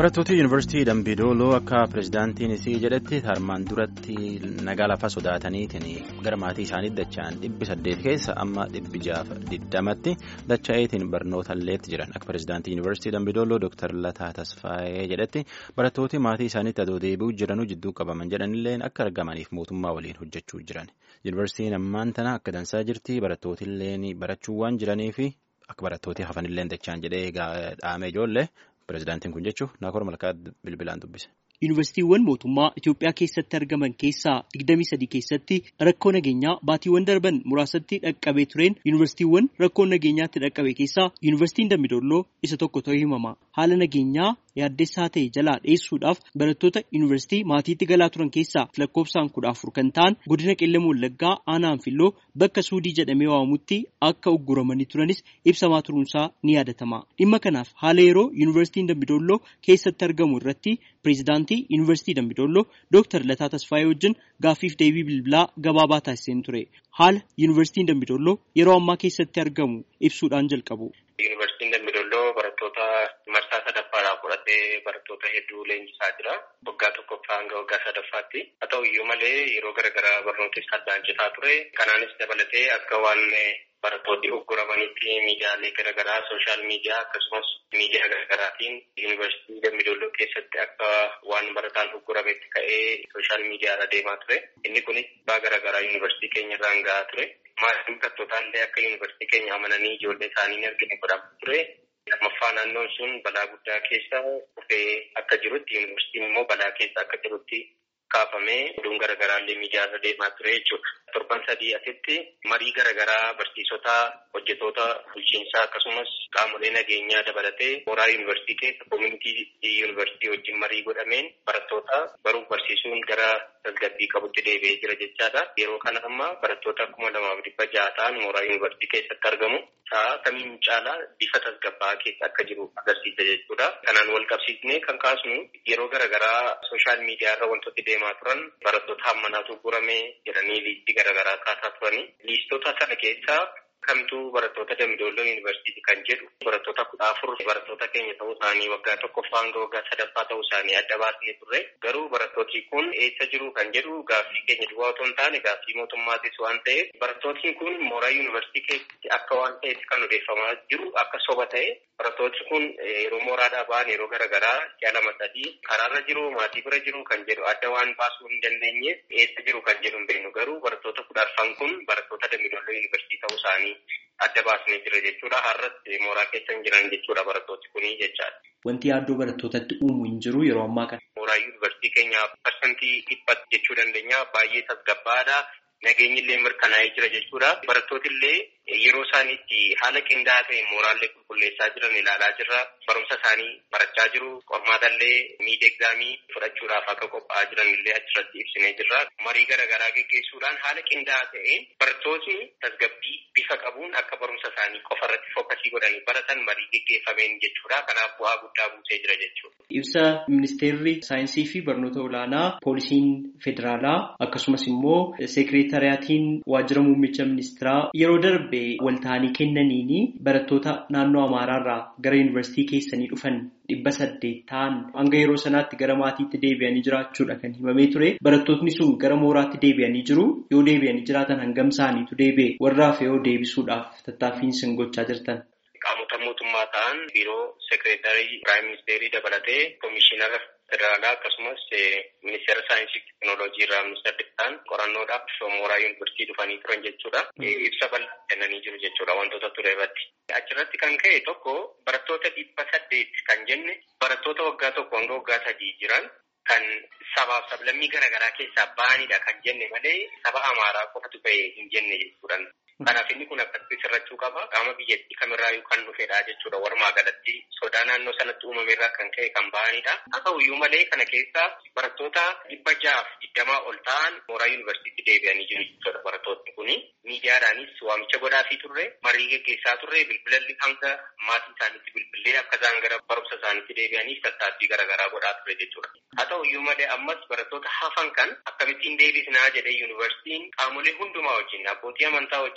Barattoota Yuunivarsiitii Dambidooloo akka pirezidaantiin isii jedhetti harmaan duratti nagaa lafa sodaataniitiin gara maatii isaaniitti dacha'an dhibbi saddeet keessa amma dhibbi jaha digdamatti dacha'eetiin barnoota illeetti jiran akka pirezidaantii Yuunivarsiitii Dambidooloo Dr. Lataa Tasfaayee jedhetti barattooti maatii isaaniitti adoo deebi'uu jiranuu jidduu qabaman jedhanillee akka argamaniif mootummaa waliin hojjechuu jiran. Yuunivarsiitiin ammaan tana akka dansaa jirti barattootillee barachuu waan jiraniif akka barattooti hafanillee dacha'an jedhee dhaame ijoollee. Pireezidaantiin kun jechuun Naakoor Malkaa bilbilaan dubbise. Yuunivarsiitiiwwan mootummaa Itoophiyaa keessatti argaman keessaa 23 keessatti rakkoo nageenyaa baatiiwwan darban muraasatti dhaqqabee tureen yuunivarsiitiiwwan rakkoo nageenyaatti dhaqqabe keessaa yuunivarsiitiin Dambidolloo isa tokko ta'uu himama. Haala nageenyaa yaaddessaa ta'e jalaa dheessuudhaaf barattoota yuunivarsiitii maatiitti galaa turan keessaa lakkoofsaan kudha afur kan ta'an godina qellem wallaggaa aanaa anfilloo bakka suudii jedhamee waamamutti akka ugguramanii turanis ibsamaa turuunsaa ni yaadatama. Dhimma kanaaf haala yeroo yuunivarsiitiin Dambidolloo keessatti argamu irratti pireezidaantii yuunivarsiitii Dambidolloo Dr. Lataa Tasfaayee wajjin gaaffiif deebii bilbilaa gabaabaa taasiseen ture. Haala yuunivarsiitiin Dambidolloo yeroo ammaa keessatti argamu ibsuudhaan jalqabu. Yuunivarsiitiin Dambidolloo barattoota marsaa sadaffaadhaaf fudhatee barattoota hedduu leenjisaa jira. Waggaa tokkoffaa hanga waggaa sadaffaatti. Haa ta'u iyyuu malee yeroo garaagaraa barnootni addaan citaa ture. Kanaanis dabalatee akka waan barattoonni ugguramanitti miidiyaalee garaagaraa sooshaal miidiyaa akkasumas miidiyaa garaagaraatiin yuunivarsiitii Dambidolloo keessatti akka waan barataan uggurametti ka'ee sooshaal miidiyaarra deemaa ture. Inni kunis baa garaagaraa yuunivarsiitii keenya irraan gahaa ture. Maatiin barattootaa akka yuunivarsiitii keenya amananii ijoollee isaanii hin argine godhamaa ture. Lammaffaa naannoon sun balaa guddaa keessa dhufee akka jirutti yuunivarsiitiin immoo balaa keessa akka jirutti kaafamee oduun garaagaraallee miidiyaarra deemaa ture jechuudha. Torban sadii asitti marii garaagaraa barsiisota hojjetoota bulchiinsaa akkasumas qaamolee nageenyaa dabalatee mooraa yuunivarsiitii keessa koomunitii yuunivarsiitii wajjin marii godhameen barattoota baruuf barsiisuun gara tasgabbii qabutti deebi'ee jira jechaadha. Yeroo kana amma barattoota kuma lamaaf dhibba ja'a ta'an mooraa yuunivarsiitii keessatti argamu. Sa'a kamiin caalaa bifa tasgabbaa'aa keessa akka jiru agarsiisa jechuudha. Kanaan wal qabsiisnee kan kaasnu yeroo garaagaraa sooshaal miidiyaarra wantooti deemaa turan barattoota hammanaatu gurame jedhanii liistii garaagaraa kaasaa turani. Liistota sana keessaa kamtuu barattoota Dambidolloo Yuunivarsiitii kan jedhu barattoota kudha afur barattoota keenya ta'uu isaanii waggaa tokkoffaa hanga waggaa sadaffaa ta'uu isaanii adda baasnee turre garuu barattooti kun eessa jiru kan jedhu gaaffii keenya duwwaa otoo hin taane gaaffii mootummaatis waan ta'eef barattootni kun mooraa yuunivarsiitii keessatti akka waan ta'eef kan odeeffamaa jiru akka soba ta'e barattooti kun yeroo mooraadhaa ba'an yeroo garaagaraa ji'a lama sadii karaarra jiru maatii bira jiru kan jedhu adda waan baasuu hin dandeenyeef eessa jiru kan jedhu hin beeknu garuu barattoota kudha arfan kun barattoota Dambidolloo Yuunivarsiitii ta'uu isaanii adda baasnee jira jechuudha. Har'as mooraa keessa hin jiran jechuudha barattooti kunii jechaadha. Wanti yaaddoo barattootatti uumu hin jiru yeroo ammaa kana. Mooraa yuunivarsiitii keenya parsantii dhibba jechuu dandeenya baay'ee tasgabbaadha. Nageenyi illee mirkanaa'ee jira jechuudha. Barattooti illee yeroo isaan itti haala qindaa'aa ta'e mooraallee qulqulleessaa jiran ilaalaa jirra. Barumsa isaanii barachaa jiru. Qormaata illee miid egzaamii fudhachuudhaaf akka qophaa'aa jiran illee achirratti ibsinee jirra. Marii garaagaraa geggeessuudhaan haala qindaa'aa ta'een barattootni tasgabbii bifa qabuun akka barumsa isaanii qofa irratti fokkasii godhanii baratan marii geggeeffameen jechuudha. Kanaaf bu'aa guddaa buusee jira jechuudha. Ibsa ministeerri saayinsii fi barnoota olaanaa poolisiin federaalaa akkasumas immoo seekireetariyaatiin waajjira muummicha ministeeraa yeroo darbe walta'anii kennaniini barattoota naannoo Amaaraarraa gara yuunivarsiitii keessanii dhufan dhibba saddeet ta'an hanga yeroo sanaatti gara maatiitti deebi'anii jiraachuudha kan himamee ture. Barattootni sun gara mooraatti deebi'anii jiru. Yoo deebi'anii jiraatan hangam isaaniitu deebi'e warra hafe yoo deebisuudhaaf tattaaffiin isin gochaa jirtan. Qaamota mootummaa ta'an biiroo seekireetarii piraayim ministeerii dabalatee koomishinara federaalaa akkasumas ministeera saayinsii fi teekinooloojii irraa ministeerri ta'an qorannoodhaaf mooraa yuunivarsiitii dhufanii turan jechuudha. Ibsa bal'aa kennanii jiru jechuudha wantoota ture irratti. Achirratti kan ka'e tokko barattoota dhibba saddeet kan jenne barattoota waggaa tokko hanga waggaa sadii jiran kan sabaaf sablammii garaagaraa keessaa ba'anidha kan jenne malee saba amaaraa qofatu ba'e hin jenne jechuudha. Kanaaf inni kun akkasitti sirrachuu qaba. Qaama biyyattii kamirraayyuu kan dhufedha jechuudha. Walumaa galatti sodaa naannoo sanatti uumamerraa kan ka'e kan ba'anidha. Haa ta'u iyyuu malee kana keessa barattoota dhibba ja'aaf digdamaa ol ta'an mooraa yuunivarsiitii deebi'anii jiru jechuudha barattoonni kuni. Miidiyaadhaanis waamicha godhaafii turre, marii geggeessaa turre, bilbilalli hanga maatii isaaniitti bilbilee akka isaan gara barumsa isaaniitti deebi'aniif tattaaffii garaagaraa godhaa ture jechuudha. Haa ta'u iyyuu malee ammas barattoota hafan kan akkamittiin deebisnaa jedhee yuunivarsiitiin qaamolee hundumaa wajjin abbootii amantaa wajjin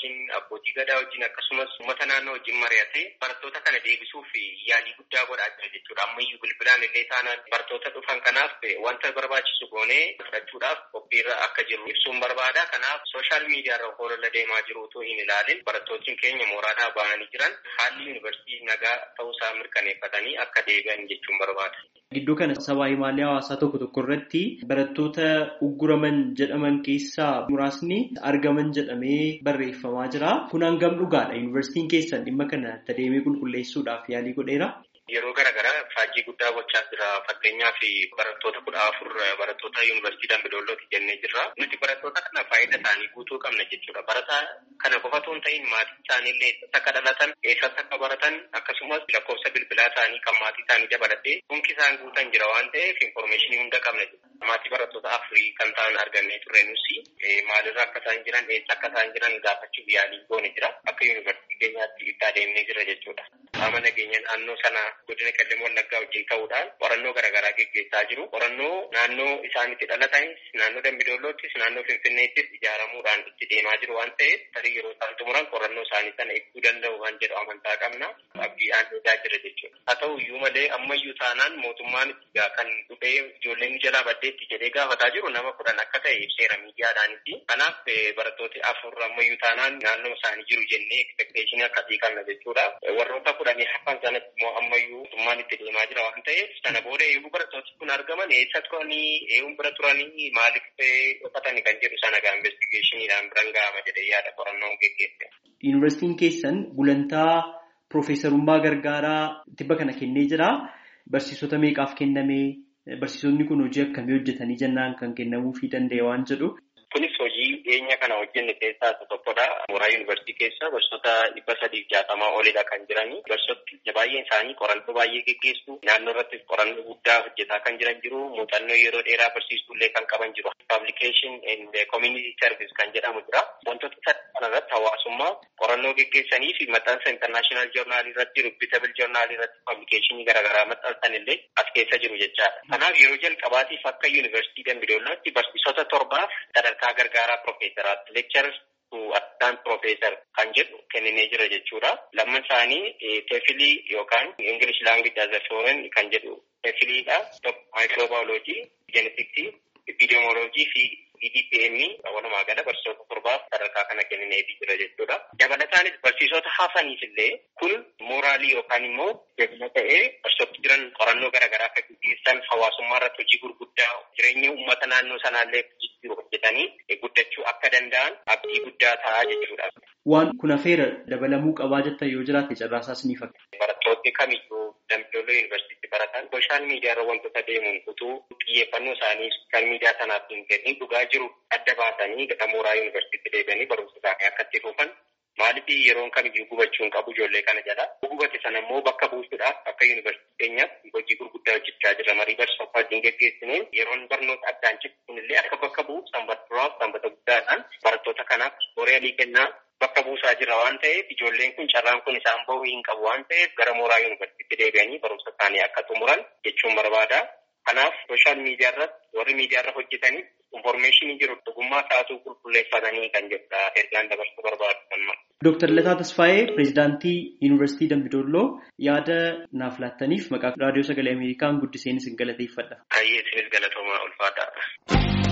wajjin abbootii gadaa wajjin akkasumas uummata naannoo wajjin mari'atee barattoota kana deebisuuf yaalii guddaa godhaa jira jechuudha. Ammayyuu bilbilaan illee taanaan barattoota dhufan kanaaf wanta barbaachisu goonee fudhachuudhaaf qophiirra akka jiru ibsuun barbaada. Kanaaf sooshaal miidiyaarra holola deemaa jiru utuu hin ilaalin barattootni keenya mooraadhaa bahanii jiran haalli yuunivarsiitii nagaa ta'uusaa mirkaneeffatanii akka deebi'an jechuun barbaada. Gidduu kana sabaa himaalee hawaasaa tokko tokko irratti barattoota ugguraman jedhaman keessaa muraasni argaman jedhamee barreeffamaa jira. Kun hangam dhugaadha? Yuunivarsiitiin keessan dhimma kana adeemee qulqulleessuudhaaf yaalii godheera? Yeroo garaagaraa faajjii guddaa gochaa jira. Fakkeenyaaf barattoota kudha afur barattoota yuunivarsiitii Dambidoollooti jennee jirra. Nuti barattoota kana faayidaa isaanii guutuu qabna jechuudha. Barataa kana qofa osoo hin ta'in maatii isaaniillee eessatti akka dhalatan, eessatti akka baratan akkasumas lakkoofsa bilbilaa isaanii kan maatii isaanii dabalatee dhunki isaan guutan jira waan ta'eef infoormeeshinii hunda qabna jechuudha. Maatii barattoota afurii kan ta'an argannee turre nusi maalirra akka isaan jiran, eessa akka isaan jiran gaafachuuf yaalii goone jira. Akka yuunivarsiitii keenyaatti itti adeemnee jira jechuudha. Qaama nageenya naannoo sana godina qellem wallaggaa wajjin ta'uudhaan qorannoo garaagaraa geggeessaa jiru. Qorannoo naannoo isaan itti dhalatanis, naannoo dambidoolloottis, naannoo finfinneettis ijaaramuudhaan itti deemaa jiru waan ta'eef tarii yeroo isaan xumuran qorannoo isaanii sana ibsuu danda'u waan jedhu amantaa qabna. Abdiidhaan eegaa jira jechuudha. Haa ta'u iyyuu malee ammayyuu taanaan mootummaan kan dhufee ijoolleen jalaa baddeetti jedhee gaafataa jiru nama kudhan akka ta'e ibseera miidiyaadhaanitti. Kanaaf barattooti afur ammayyuu taanaan naannoo isaanii jiru jennee ekspekteeshinii akkasii qabna jechuudha. Warroota kudhanii hafan sanatti immoo ammayyuu mootummaan itti deemaa jira waan ta'eef sana booda eeguu barattooti kun argaman eessa turanii eeguun bira turanii maaliif dhokatanii kan jedhu sana gaa investigeeshiniidhaan biran ga'ama jedhee yaada qorannoon geggeesse. Yuunivarsiitiin keessan gulantaa Piroofeesarummaa gargaaraa tibba kana kennee jira. Barsiisota meeqaaf kennamee barsiisonni kun hojii akkamii hojjetanii jennaan kan kennamuufii danda'e waan jedhu. Kunis hojii dhiyeenya kana hojjenne keessaa isa tokkodha. Mooraa yuunivarsiitii keessa barsiisota dhibba sadiif jaatamaa olidha kan jiranii. Barsiisota baay'een isaanii qorannoo baay'ee geggeessu. Naannoo irratti qorannoo guddaa hojjetaa kan jiran jiru. Muuxannoo yeroo dheeraa barsiisullee kan qaban jiru. Publication and community service kan jedhamu jira. Wantoota sadii kanarratti hawaasummaa qorannoo geggeessanii fi maxxansa international journal irratti reputable journal irratti publicationii garaagaraa maxxansan illee as keessa jiru jechaadha. Kanaaf yeroo jalqabaatiif akka yuunivarsiitii Dambidoollotti barsiisota torbaaf sadarkaa gargaaraa piroofeesaraatti lecturers to assistant professor kan jedhu kenninee jira jechuudha. Lamman isaanii teefilii yookaan English language as a foreign kan jedhu teefiliidha. Microbiology, genetics, epidemiology fi EDPM walumaa gala barsiisota torbaaf sadarkaa kana kennineefii jira jechuudha. Dabalataanis barsiisota hafaniif illee kun mooraalii yookaan immoo jabina ta'ee barsiisota jiran qorannoo garaagaraa akka gaggeessan hawaasummaa irratti hojii gurguddaa jireenya uummata naannoo sanaallee jijjiiru hojjetanii guddachuu akka danda'an abdii guddaa ta'aa jechuudha. Waan kun hafeera dabalamuu qabaa jettan yoo jiraate carraasaas ni fakkaata. Barattoonni kamiyyuu Dambidooloo yuunivarsiitii baratan sooshaal miidiyaarra wantoota deemuun utuu xiyyeeffannoo isaanii sooshaal miidiyaa sanaaf hin kennin dhugaa jiru adda baasanii gara mooraa yuunivarsiitii deebi'anii barumsa isaanii akka itti fufan maaliif yeroon kamiyyuu gubachuun qabu ijoollee kana jedha. Gubate sana immoo bakka buusuudhaaf akka yuunivarsiitii keenyaatti hojii gurguddaa hojjechaa jira. Marii barsiisota wajjin geggeessineen yeroon barnoota addaan cibsuun illee akka bakka bu'u sanbata duraaf sanbata guddaadhaan barattoota kanaaf booriyaalii kennaa bakka buusaa jira waan ta'eef ijoolleen kun carraan kun isaan bahuu hin qabu waan ta'eef gara mooraa yuunivarsiitii deebi'anii barumsa isaanii akka xumuran jechuun barbaada. Kanaaf sooshaal miidiyaa irratti warri miidiyaa irra hojjetanii infoormeeshinii jiru dhugummaa isaanii qulqulleeffatanii kan jedhudha ergaan dabarsuu barbaadu kan Dooktar Lataa Tasfaayee pireezidaantii Yuunivarsiitii Dambidolloo yaada naaf laattaniif maqaa raadiyoo sagalee Ameerikaan guddiseen isin galateeffadha. Baay'ee isinis galatoomaa ulfaadha.